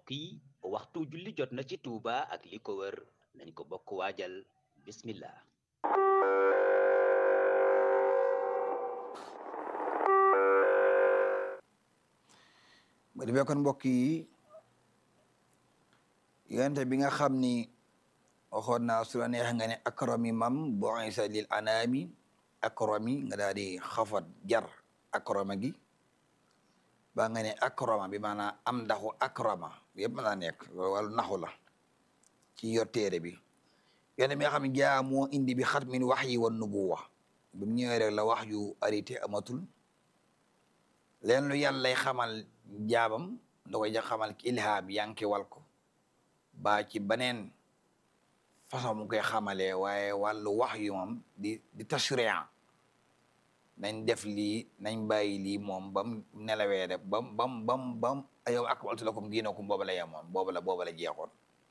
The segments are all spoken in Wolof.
mbokk yi waxtu julli jot na ci Touba ak li ko wër nañ ko bokk waajal bismillah ba defee kon mbokk yi yonente bi nga xam ni waxoon naa su la neex nga ne akrami mam bu isa lil anami akrami nga daal di xafat jar akrama gi ba nga ne akrama bi maanaam am ndaxu akrama yëpp mën naa nekk loolu wàllu naxu la ci yor téere bi yonente bi nga xam ne jaa moo indi bi xat min wax yi wan nubuwa bi mu ñëwee rek la wax yu arité amatul leen lu yàlla lay xamal jaabam da koy ja xamal ki ilhaam yanki wal ko ba ci beneen façon mu koy xamalee waaye wàllu wax yu moom di di tashriya nañ def lii nañ bàyyi lii moom bam nelawee rek bam bam bam bam yow akmaltu lakum diinakum booba la yemoon booba la booba la jeexoon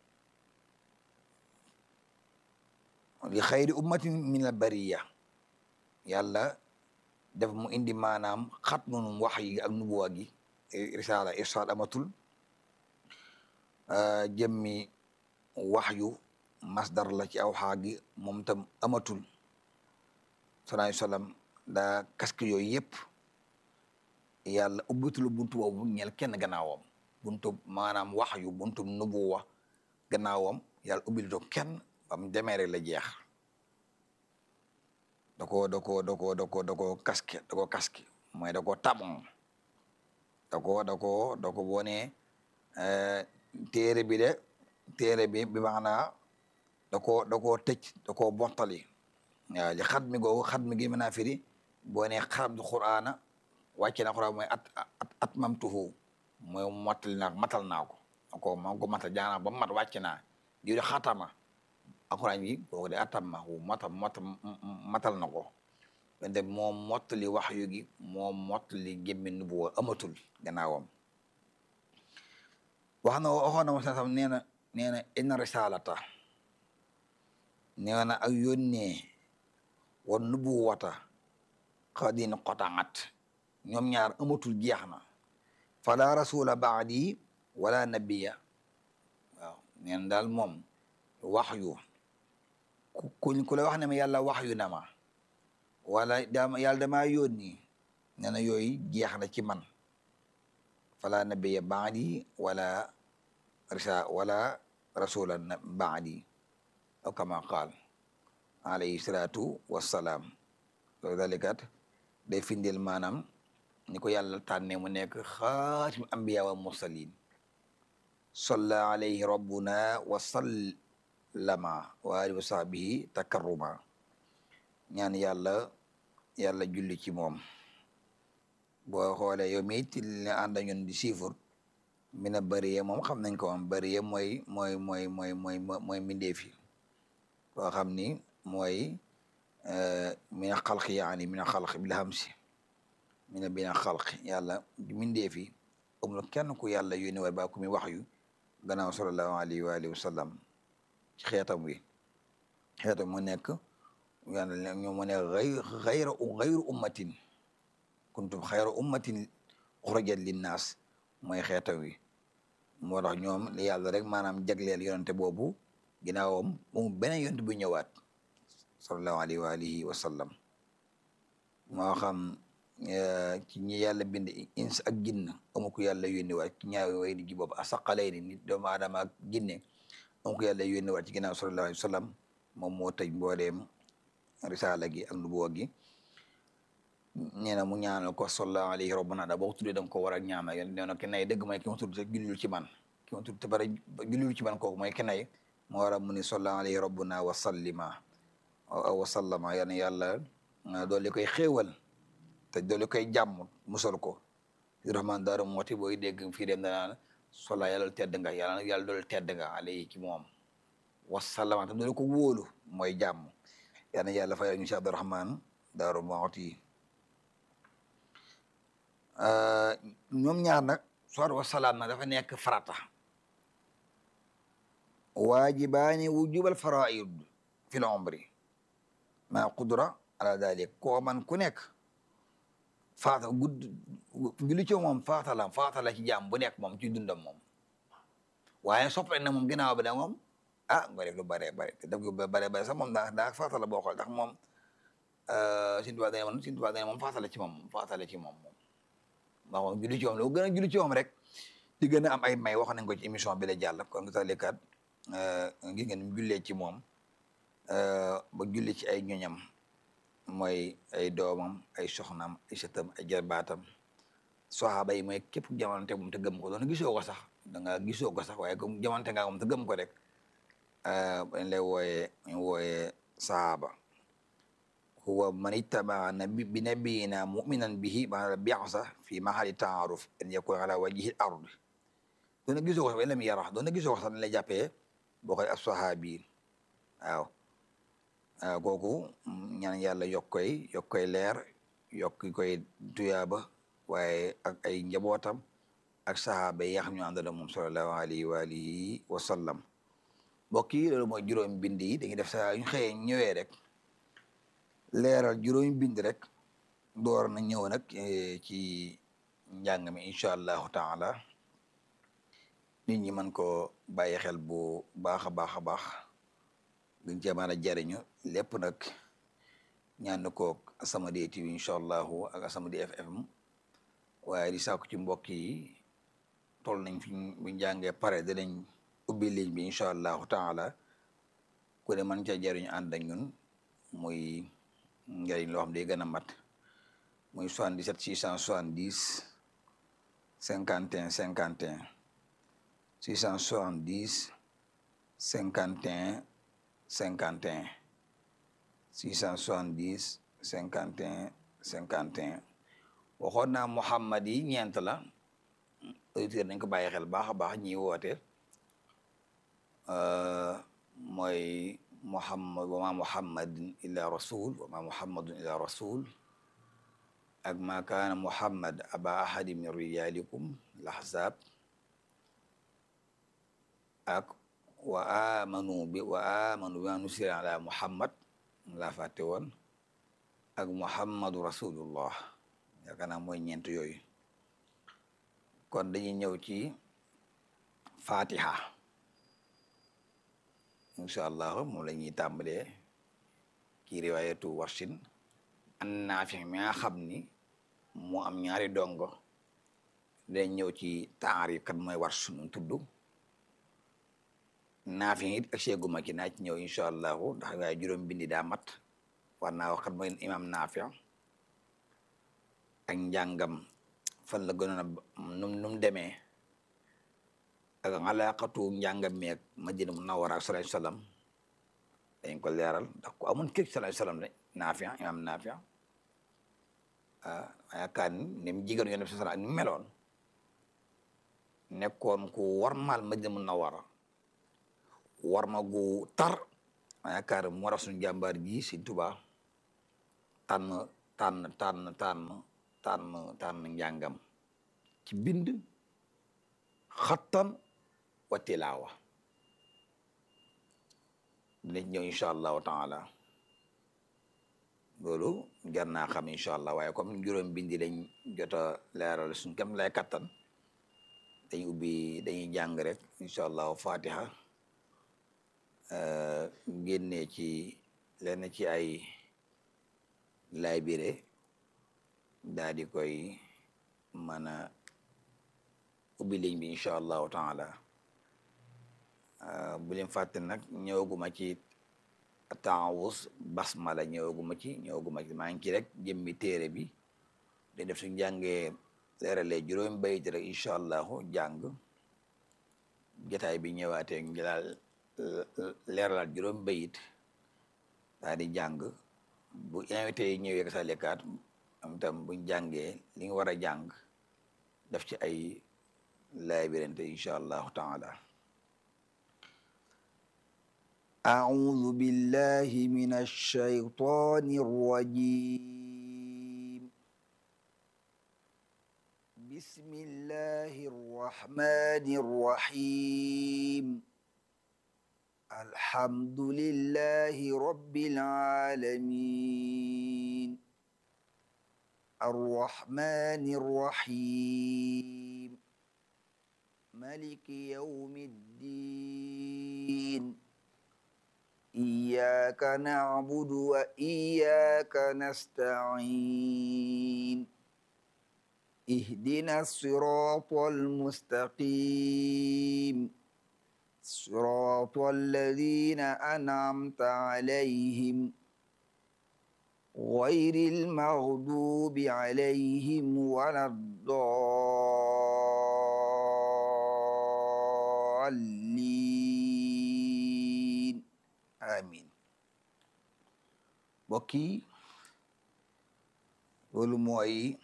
li xayri ummatin min al bariya yàlla def mu indi maanaam xat nunum wax yi ak nubuwa gi risala irsaal amatul jëmmi wax yu masdar la ci aw xaa gi moom tam amatul sallallahu sallam daa casque yooyu yëpp yàlla ubbitul buntu boobu ñel kenn gannaawam buntu maanaam wax yu buntu nubuwa gannaawam yàlla ubbil to kenn bam demee rek la jeex da ko da ko da ko da ko da ko casque da ko casque mooy da ko tabon da ko da ko da ko bone téere bi de téere bi bi maanaa da ko da koo tëj da koo bontali waaw li xat mi googu xat mi gi mën naa firi boo ne xaram qur'aana wàcce na qur'aan mooy at at at mamtuhu mooy mottali naa matal naa ko ko maa ko matal jaanaa ba mat wàcce naa di de xatama alxuraan bi kooku de atamma wu mata mata matal na ko wante moom mottali wax yu gi moom mottali gémmi nubuwa amatul gannaawam wax na waxoon na mo sa sam nee na nee na inna risalata nee na ak yónnee wa nubuwata xadin qotaat ñoom ñaar amatul jeex na fala rasula baadi wala nabiya waaw nee na daal moom wax yu ku ku la wax ne ma yàlla wax yu na ma wala dama yàlla damaa yónni nee na yooyu jeex na ci man fala nabiya baadi wala risa wala rasula baadi aw kama qaal alayhi salaatu wassalaam loolu dalikat day findeel maanaam ni ko yàlla tànne mu nekk xaatim ambiya wa mursalin salla alayhi rabbuna wa sallama wa alihi wa sahbihi takarruma ñaan yàlla yàlla julli ci moom boo xoolee yow mi it li ànd ñun di siifur mi na bëriye moom xam nañ ko moom bëriye mooy mooy mooy mooy mooy mooy mbindeef yi koo xam ni mooy mina xalqi yaani mina xalqi bil hamsi mina bina xalqi yàlla mbindeef yi amul kenn ku yàlla yónni war ba ku mi wax yu gannaaw sallallahu alayhi wa alihi wa sallam ci xeetam wi xeetam mu nekk yàlla ñoo mu ne xayra xayru ummatin kuntum xayra ummatin uxrajat linnaas mooy xeetam wi moo tax ñoom li yàlla rek maanaam jagleel yonente boobu ginnaawam moom beneen yonente bu ñëwaat sallallahu alayhi wa alihi wa sallam moo xam ci ñi yàlla bind ins ak ginn amu ko yàlla yónni waat ci ñaaw way di ji boobu asaqalay ni nit doomu aadama ak ginne amu ko yàlla yónni waat ci ginnaaw sallallahu alayhi wa sallam moom moo tëj mbooleem risaala gi ak nubuwa gi nee na mu ñaanal ko sallallahu alayhi rabbana da boo tuddee da nga ko war a ñaanal yéen nee na ki nay dëgg mooy ki ma tudd te jullul ci man ki ma tudd te bara jullul ci man kooku mooy ki nay moo war a mu ni sallallahu alayhi rabbuna wa sallima wa sallama yal na yàlla doole koy xéewal te doole koy jàmm musal ko rahman daaru mooti booy dégg fii dem danaan sola yàlla tedd nga yàlla yàlla doole tedd nga alayhi ci moom wa sallama te doole ko wóolu mooy jàmm yal na yàlla fayal ñu si abdurahman daaru mooti ñoom ñaar nag soor wa salaam nag dafa nekk farata waajibaani wujubal faraid fi l umri ma qudra ala dalik koo man ku nekk faata gudd julli ci moom faata la faata la ci jaam bu nekk moom ci dundam moom waaye sopp nañ ne moom ginnaaw bi da moom ah nga def lu bare bare te def lu bare bare sax moom daa daa faatala boo xool ndax moom Sëñ Tuubaa dane moom Sëñ Tuubaa dane moom faatala ci moom faatala ci moom moom ndax moom julli ci moom lu gën a julli ci moom rek di gën a am ay may wax nañ ko ci émission bi la jàll kon nga talikat gis ngeen mu jullee ci moom ba julli ci ay ñoñam mooy ay doomam ay soxnaam ay sëtam ay jarbaatam saxaaba yi mooy képp jamonante moom te gëm ko doon gisoo ko sax da nga gisoo ko sax waaye comme jamonante nga moom te gëm ko rek dañ lay wooyee ñu wooyee saxaaba huwa man ittabaa nabi bi nabiyina muminan bihi maanaam bi'sa fi mahali taaruf an yakun ala wajhi al-ard doon gisoo ko sax lam yara doon gisoo ko sax dañ lay jàppee boo koy as-saxaabi waaw waaw kooku ñaan yàlla yokk koy yokk koy leer yokk koy tuyaaba waaye ak ay njabootam ak saxaaba yi nga xam ñu àndal moom sallallahu alayhi wa alihi wa sallam mbokk yi loolu mooy juróomi bind yi dañuy def saa ñu xëyee ñëwee rek leeral juróomi bind rek door na ñëw nag ci njàng mi incha allahu taala nit ñi mën ko bàyyi xel bu baax a baax a baax gën cee mën a jariñu lépp nag ñaan koog As-Samadiyya TV incha allahu ak As-Samadiyya FM waaye di sàkku ci mbokk yi toll nañ fi bu njàngee pare dinañ ubbi ligne bi incha allahu taala ku ne mën ca jariñu ànd ak ñun muy njëriñ loo xam day gën a mat muy 77 670 51 51 670 51 51 670 51 51 waxoon naa Muhammad yi ñeent la auditeur nañ ko bàyyi xel baax a baax ñi woote mooy Muhammad wa ma Muhammadin illa rasul wa ma Muhammadun illa rasul ak ma kaana Muhammad aba ahadi min rijalikum lahzab ak wa amanu bi wa amanu bima nusira ala Muhammad laa fàtte woon ak Muhammadu rasulullah yaakaar naa mooy ñeent yooyu kon dañuy ñëw ci fatiha incha allah moom la ñuy tàmbalee ci riwaayatu warsin an naafi mi nga xam ni moo am ñaari dongo dañ ñëw ci taarif kat mooy wars nu tudd naafi it ak seeguma ci naa ci ñëw incha allahu ndax waaye juróom bindi daa mat war naa wax kat mooy imam naafi ak njàngam fan la gënoon a num num demee ak alaaqatu njàngam meeg Madina Munawwara sallallahu alayhi wasallam dañ ko leeral ndax ku amoon kër sallallahu alayhi wasallam de naafi imam naafi ah yaakaar ni ni mu jigéen yoon bi sallallahu ni mu meloon nekkoon ku warmaal Madina Munawwara warma gu tar yaakaar mu war a suñu jàmbaar ji si Tuubaa tànn tànn tànn tànn tànn tànn njàngam ci bind xattan wa tilaawa dinañ ñëw incha allahu taala loolu jar naa xam incha allah waaye comme juróom bindi lañ jot a leeral suñ kam lay kattan dañuy ubbi dañuy jàng rek incha allahu fatiha génnee ci lenn ci ay laybire daa di koy mën a ubbi ligne bi incha allahu taala bu leen fàtte nag ñëwaguma ci taawus basmala ñëwaguma ci ñëwaguma ci maa ngi ci rek jëmmi téere bi dañ def suñ jàngee leeralee juróomi bayit rek incha allahu jàng jotaay bi ñëwaatee njëlaal leeralaat juróomi bayit daa di jàng bu invité yi ñëwee sa lekkaat am tam buñ jàngee li nga war a jàng def ci ay laay birante incha allahu taala أعوذ بالله من الشيطان الرجيم بسم الله الرحمن الرحيم الحمد لله رب العالمين الرحمن الرحيم ملك يوم الدين إياك نعبد وإياك نستعين اهدنا الصراط المستقيم صراط الذين أنعمت عليهم غير المغضوب عليهم ولا الضالين آمين bokki loolu mooy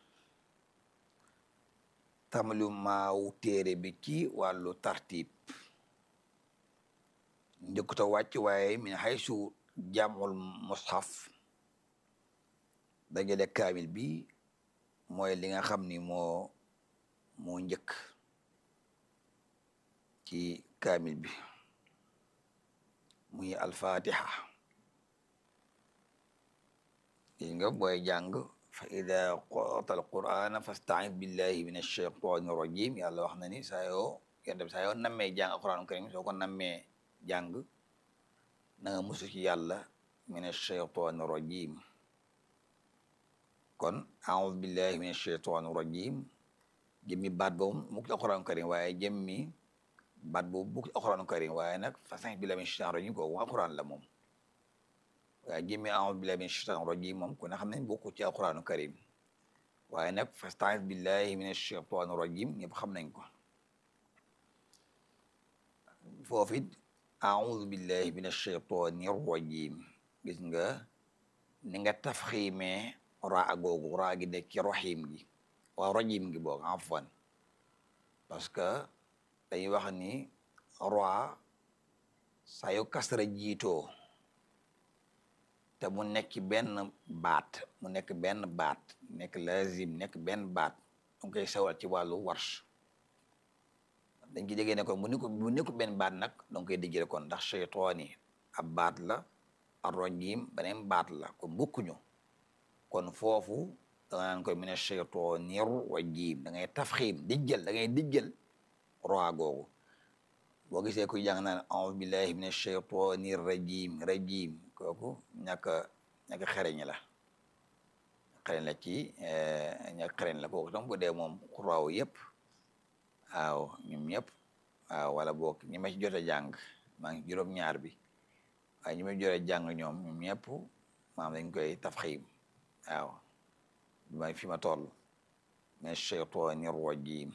tamalu maaw téere bi ci wàllu tartib njëkkuta wàcc waaye min haysu jamul mushaf dajale kaamil bi mooy li nga xam ni moo moo njëkk ci kaamil bi muy alfatiha li nga booy jàng fa ida qara'ta alqur'ana fasta'id billahi min ash-shaytani rajim yàlla wax na ni saa yoo yonte bi saa yoo nammee jàng alquran karim soo ko nammee jàng na nga musu ci yàlla min ash-shaytani rajim kon a'udhu billahi min ash-shaytani rajim jëmmi baat boobu mu ci alquran karim waaye jëmmi baat boobu bu ci alquran karim waaye nag fasta'id billahi min ash-shaytani rajim kooku alquran la moom waaye jëmmi a'udhu billahi min ash-shaytani rajim moom ku ne xam ne bokku ci alquranu karim waaye nag fasta'id billahi min ash-shaytani rajim ñëpp xam nañ ko foofu it a'udhu billahi min ash-shaytani rajim gis nga ni nga tafxiimee raa googu raa gi nekk ci rahim gi waaw rajim gi boog afwan parce que dañuy wax ni raa saa yu kasra jiitoo te mu nekk benn baat mu nekk benn baat nekk lazim nekk benn baat danga koy sawal ci wàllu warsh dañ ci déggee ne kon mu nekku mu nekku benn baat nag danga koy dijjëre kon ndax cheytaani ab baat la arrajim beneen baat la kon bokkuñu kon foofu danga naan koy mine cheytaani rajim da ngay tafxiim dijjël da ngay dijjël roa googu boo gisee kuy jàng naan a'udhu billahi min ash-shaytani rajim rajim kooku ñàkk ñàkk xereñ la xereñ la ci ñàkk xereñ la kooku tam bu dee moom xuraaw yëpp waaw ñoom ñëpp waaw wala boog ñi ma ci jot a jàng maa ngi juróom-ñaar bi waaye ñi ma jot a jàng ñoom ñoom ñëpp maam dañ koy tafxiim waaw ma fi ma toll min ash-shaytani rajim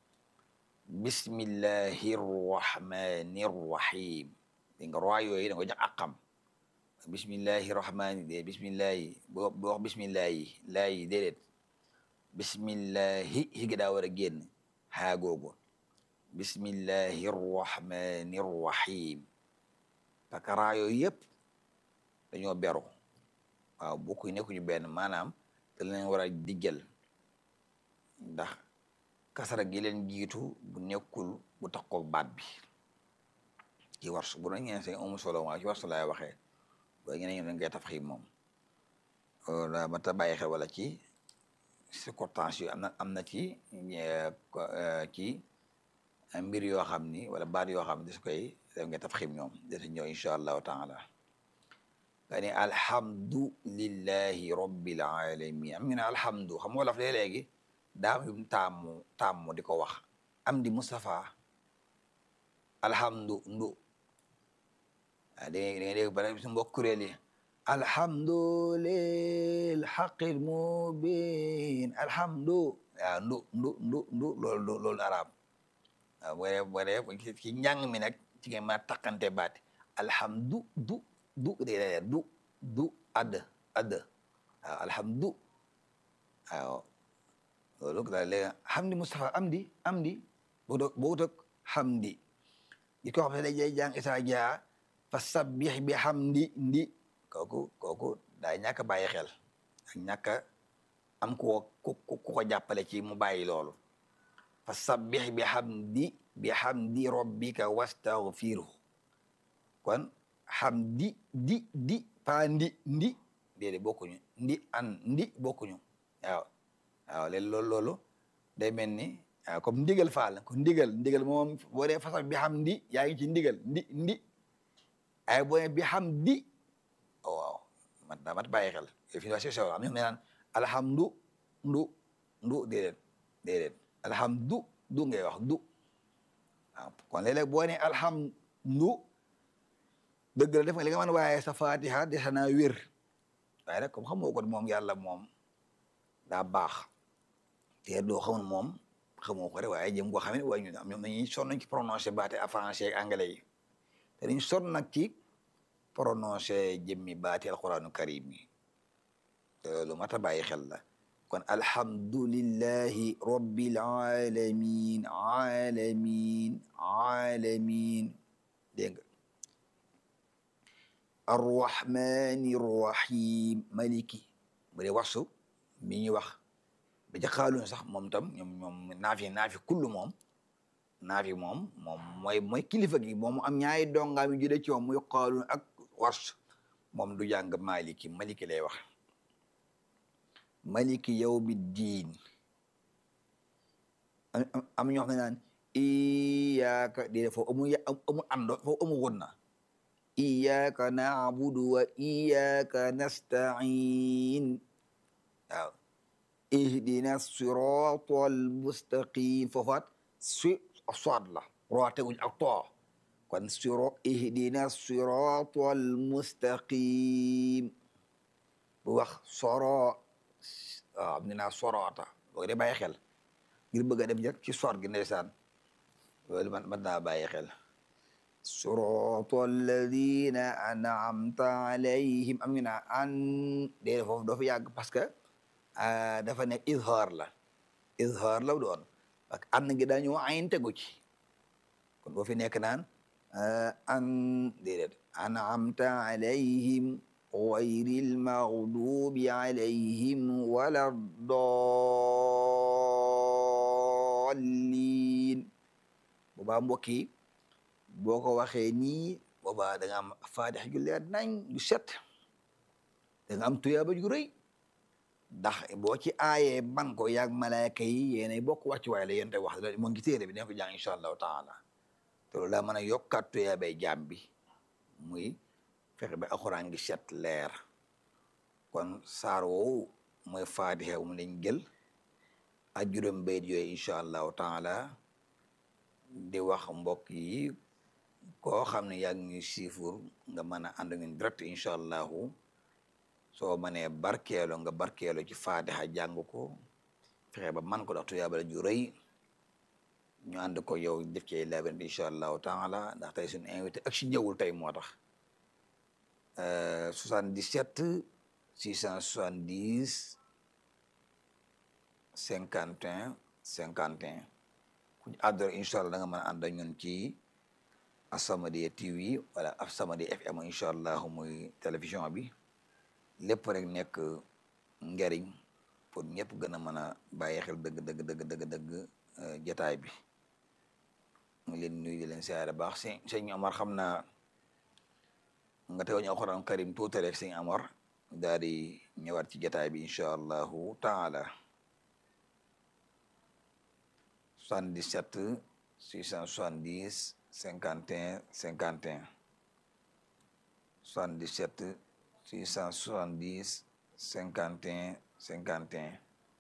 bismillahi rahmani rahim di nga roy yooyu da nga ko jox akam bismillahi rahmani de bismillahi boo boo wax bismillahi laayi déedéet bismillahi hi gi daa war a génn haa googu bismillahi rahmani rahim parce que raa yooyu yëpp dañoo beru waaw bokku nekkuñu benn maanaam te leen war a diggal ndax kasara gi leen jiitu bu nekkul bu taxaw baat bi ci warsu bu doon ngeen seen amu solo waaw ci warsu laay waxee ba ngeen dañ koy tafxiim moom la ma ta bàyyi xel wala ci circonstance yu am na am na ci ci mbir yoo xam ni wala baat yoo xam ne des koy def nga tafxiim ñoom des ñëw incha allahu taala nga ni alhamdu lillahi rabbil alamin am ñu ne alhamdu xam nga wolof léeg-léegi daam yum taamu taamu di ko wax am di Moustapha alhamdu ndu ah da ngay da ngay dégg bare su mbokk kuréel yi alhamdu lil haqqil mubin alhamdu waaw ndu ndu ndu ndu loolu loolu arab waaw boo dee boo dee ci njàng mi nag ci ngeen ma takkante baati alhamdu du du de du du add add waaw alhamdu waaw loolu daal léegi hamdi Moustapha amdi amdi boo doog boo doog hamdi di ko xam ne day jàng isa jaa fa sabbih bi hamdi ndi kooku kooku daa ñàkk a bàyyi xel ak ñàkk a am ku ko ku ko jàppale ci mu bàyyi loolu fa sabbih bi hamdi bi hamdi rabbika wastaghfirhu kon hamdi di di pa ndi ndi déedéet bokkuñu ndi an ndi bokkuñu waaw waaw léegi loolu loolu day mel ni waaw comme ndigal faal ko ndigal ndigal moom boo dee façon bi xam ndi yaa ngi ci ndigal ndi ndi ay boo nee bi xam di waaw man daa mat bàyyi xel fi ñu wax si sew am ñu naan alhamdu ndu ndu déedéet déedéet alhamdu du ngay wax du waaw kon léeg-léeg boo nee alhamdu dëgg la def nga li nga mën waaye sa fatiha dese naa wér waaye nag comme xamoo ko moom yàlla moom daa baax te doo xamul moom xamoo ko rek waaye jëm koo xam ne waaye ñu am ñoom dañuy sonn ci prononcé baate français ak anglais yi te dañu sonn nag ci prononcé jëmmi baati alquranu karim yi te loolu mat a bàyyi xel la kon alhamdulillahi rabbil alamin alamin alamin dégg nga arrahmani rrahim maliki bu dee waxsu mi ñuy wax ba ca xaaluñ sax moom tam ñoom ñoom naafi naafi kullu moom naafi moom moom mooy mooy kilifa gi moom am ñaari dongaam yu jude ci moom muy xaaluñ ak wars moom du jàng maliki maliki lay wax maliki yawmi diin am ñoo xam ne naan iyaaka déedéet foofu amu amu ando foofu amu won na iyaaka naabudu wa iyaaka nastain waaw ihdina sirata almustaqim foofaat si soad la roo teguñ ak too kon siro ihdina sirata almustaqim bu wax soro waaw am naa sorota boo de bàyyi xel ngir bëgg a dem jëkk ci soot gi ndeysaan loolu man man naa bàyyi xel sirata alladina an'amta alayhim am ñu naa an déedéet foofu doo fa yàgg parce que dafa nekk izhar la izhar la doon parce que an gi dañu ayn tegu ci kon boo fi nekk naan an déedéet an'amta alayhim gayril maghdubi alayhim wala dallin boobaa mbokk yi boo ko waxee nii boobaa da nga am faatix ju leer nañ ju set da nga am tuyaaba ju rëy ndax boo ci aayee ban ko yaag malaaka yi yéenay bokk wàccu waay la yéen tey wax la moo ngi téere bi dina ko jàng incha allahu taala te loolu daa mën a yokkaat tuyaabay jaam bi muy fexe ba alxuraan gi set leer kon saar woowu mooy faatixa mu lañ jël ak juróom bayit yooyu incha allahu taala di wax mbokk yi koo xam ne yaa ngi ñuy siifur nga mën a ànd ñun direct incha allahu soo mënee barkeelo nga barkeelo ci faatixa jàng ko fexe ba man ko ndax tuyaabala ju rëy ñu ànd ko yow def ci labirinte incha allahu taala ndax tey suñu invité ak si ñëwul tey moo tax 77 670 51 51 ku ñu àddore incha allah da nga mën a ànd ak ñun ci As-Samadiyya TV wala As-Samadiyya FM incha allah muy télévision bi lépp rek nekk njariñ pour ñëpp gën a mën a bàyyi xel dëgg dëgg dëgg dëgg dëgg jataay bi mu leen nuyu di leen siyaare baax sëñ sëñ Omar xam naa nga teew ñu alxuraan karim tuuti rek sëñ Amar daal di ñëwaat ci jataay bi incha allahu taala 77 670 51 51 77 670 51 51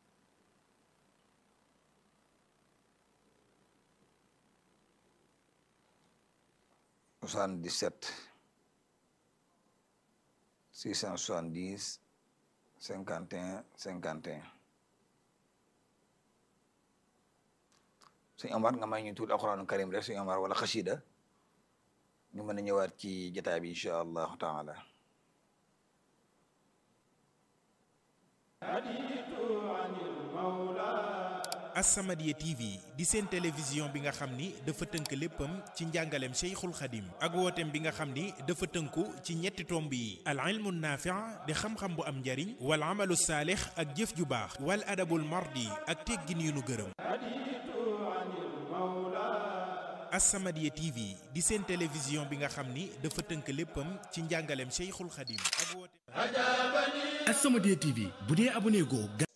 77 670 51 51 suñu Omar nga may ñu tuuti alxuraanu karim rek suñu Omar wala xasida ñu mën a ñëwaat ci jotaay bi incha allahu taala As-Samadiyya TV di seen télévision bi nga xam ni dafa tënk léppam ci njàngaleem Cheikhul Khadim ak wooteem bi nga xam ni dafa tënku ci ñetti tomb yi al ilmu naafi' di xam-xam bu am njariñ wal amalu saalix ak jëf ju baax wal adabul mardi ak teggin yu nu gërëm As-Samadiyya TV di seen télévision bi nga xam ni dafa tënk léppam ci njàngaleem Cheikhul Khadim ak wooteem As-Samadiyya TV bu dee abonné goo